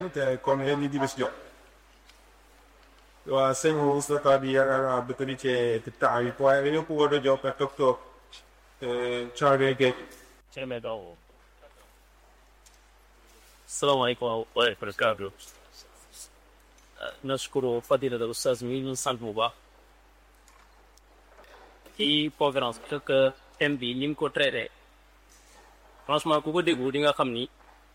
te kon ren di bis jox waa sëñ Moustapha bi yaakaar naa bëgg na cee temps yi waaye dañoo bëggoon a jox ak docteur Charles Gueye. السلام عليكم ورحمة الله وبركاته نشكر فضيلة الأستاذ مين sant bu baax ci conférence bi que thème bi ni mu ko traité franchement ku ko déglu di nga xam ni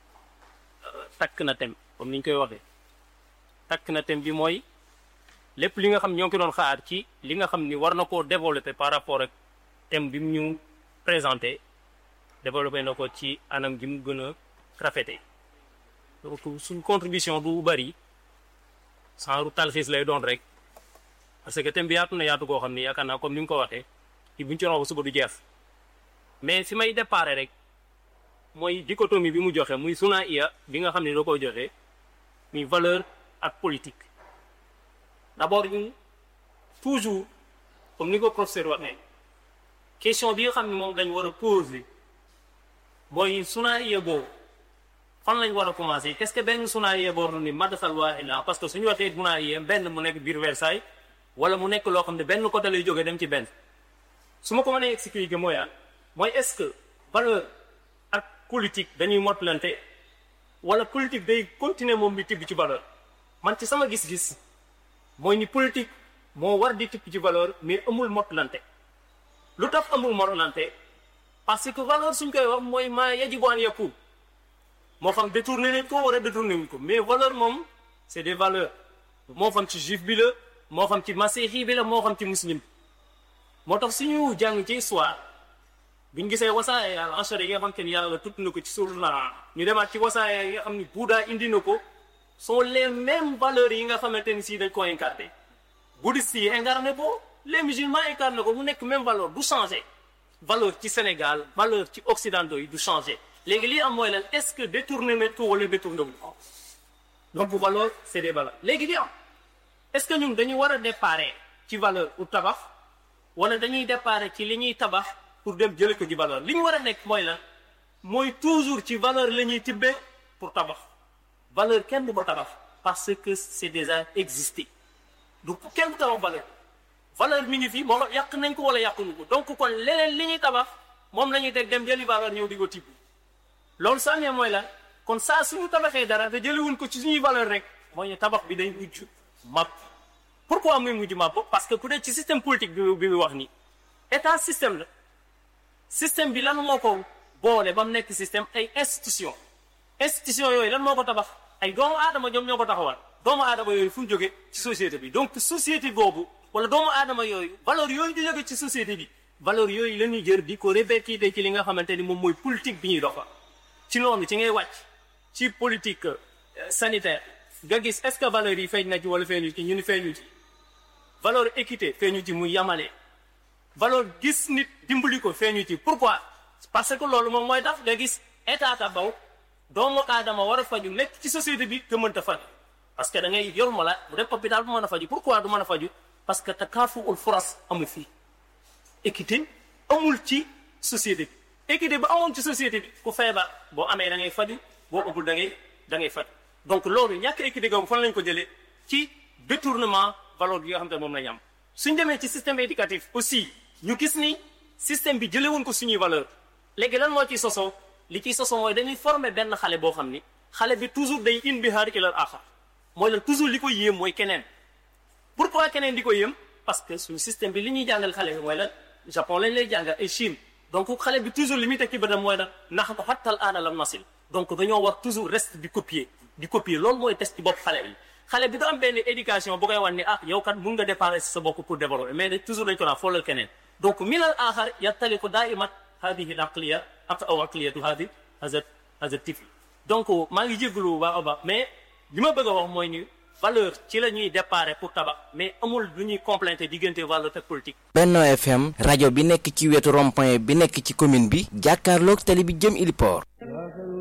takk na thème comme ni ñu koy waxee takk na thème bi mooy lépp li nga xam ñoo ngi ko doon xaar ci li nga xam ni war na koo développer par rapport ak thème bi mu ñu présenté développé na ko ci anam gi mu gën a rafete donc suñ contribution du bari sans talxiis lay doon rek parce que thème bi yaatu na yaatu koo xam ni yaakaar naa comme ni nga ko waxee ci buñ ci ba suba du jeex mais fi may déparé rek mooy dichotomie bi mu joxe muy suna iya bi nga xam ne da koy joxe muy valeur ak politique d'abord ñu toujours comme ni ko professeur waxee question bi nga xam ne moom dañ war a poser mooy suna iya boobu fan lañ war a commencer qu'est-ce que benn suna iya boobu ni madrasal waahida parce que suñu waxee suna iya benn mu nekk biir Versailles wala mu nekk loo xam ne benn côté lay jógee dem ci benn su ma ko mënee expliquer mooy ah mooy est-ce que valeur ak politique dañuy motlante wala politique day continuer moom di tibb ci valeur man ci sama gis-gis mooy ni politique moo war di tibb ci valeur mais amul motlante lu tax amul motlante parce que valeur suñ koy wax mooy maa yajibu an yakun moo xam détourné nañ ko wala détourné wuñ ko mais valeur moom c'est des valeurs moo xam ci juif bi la moo xam ci masiixi bi la moo xam ci muslim moo tax suñu jàng ci histoire biñ gisee wasaaya yàlla enchère yi nga xam te ni yàlla tudd na ko ci suur na ñu demaat ci wasaaya yi nga xam ni Bouddha indi na ko sont les mêmes valeurs yi nga xamante ni si dañ ko incarné bouddhiste yi incarné ko les musulmans incarné ko mu nekk même valeur du changé valeur ci Sénégal valeur ci occidentaux yi du changé léegi lii am mooy lan est-ce que détourné nañ ko wala détourné wuñ ko donc valeur c'est des valeurs léegi li am est-ce que ñun dañu war a déparé ci valeur pour tabax wala dañuy déparé ci li ñuy tabax pour dem jële ko ci valeur li ñu war a nekk mooy lan mooy toujours ci valeur la ñuy tibbee pour tabax valeur kenn du ko tabax parce que c'est déjà existé du kenn du tabax valeur valeur mi ngi fi moo yàq nañ ko wala yàquñu ko donc kon leneen li ñuy tabax moom la ñuy teg dem jëli valeur ñëw di ko tibb loolu saa ne mooy lan kon saa suñu tabaxee dara te jëliwuñ ko ci suñuy valeur rek mooy ne tabax bi day mujj màpp pourquoi muy mujj màpp parce que ku dee ci système politique bi bi mu wax nii état système la système bi lan moo ko boole ba mu nekk système ay institution institution yooyu lan moo ko tabax ay doomu aadama ñoom ñoo ko taxawal doomu aadama yooyu fu mu jóge ci société bi donc société boobu wala doomu aadama yooyu valeur yooyu di jóge ci société bi valeur yooyu la ñuy jër di ko répercuter ci li nga xamante ni moom mooy politique bi ñuy doxal ci loolu ci ngay wàcc ci politique sanitaire nga gis est-ce que valeurs yi feeñ na ci wala feeñu ci ñu ni feeñu ci valeur équité feeñu ci muy yamale valeur gis nit dimbali ko feeñu ci pourquoi parce que loolu moom mooy tax nga gis état tabaw doomu aadama war a faju nekk ci société bi te mënta faju parce que da ngay yor ma la bu def hôpital bu mën a faju pourquoi du mën a faju parce que te kaafuul furas amul fii équité amul ci société bi équité ba amoon ci société bi ku feebar boo amee da ngay faju boo ëppul da ngay da ngay faju donc loolu ñàkk équité googu fan lañ ko jëlee ci détournement valeur bi nga xam te moom lañ am suñ demee ci système éducatif aussi ñu gis ni système bi jëlee woon ko suñuy valeur léegi lan moo ciy sosoo li ciy sosoo mooy dañuy former benn xale boo xam ni xale bi toujours day inbihaar ilal axar mooy lan toujours li ko yéem mooy keneen pourquoi keneen di ko yéem parce que suñu système bi li ñuy jàngal xale bi mooy lan Japon lañ lay jàngal ay Chine donc xale bi toujours li muy teg ci bëtam mooy lan nax ko xattal aana lam nasil donc dañoo war toujours reste di copier di copier loolu mooy test ci bopp xale bi xale bi da am benn éducation bu koy wan ni ah yow kat mun nga dépendre si sa bopp pour développer mais toujours dañ ko naan foolal keneen donc minal axar yattaliqu daiman hadihi aqliya ak aw aqliyatu hadi hazat hazat tifli donc maa ngi jégalu bu baax a baax mais li ma bëgg a wax mooy ni valeur ci la ñuy déparé pour tabax mais amul lu ñuy complété diggante valeur ak politique. Benno FM rajo bi nekk ci wetu rond-point bi nekk ci commune bi jàkkaarloog tali bi jëm Iliport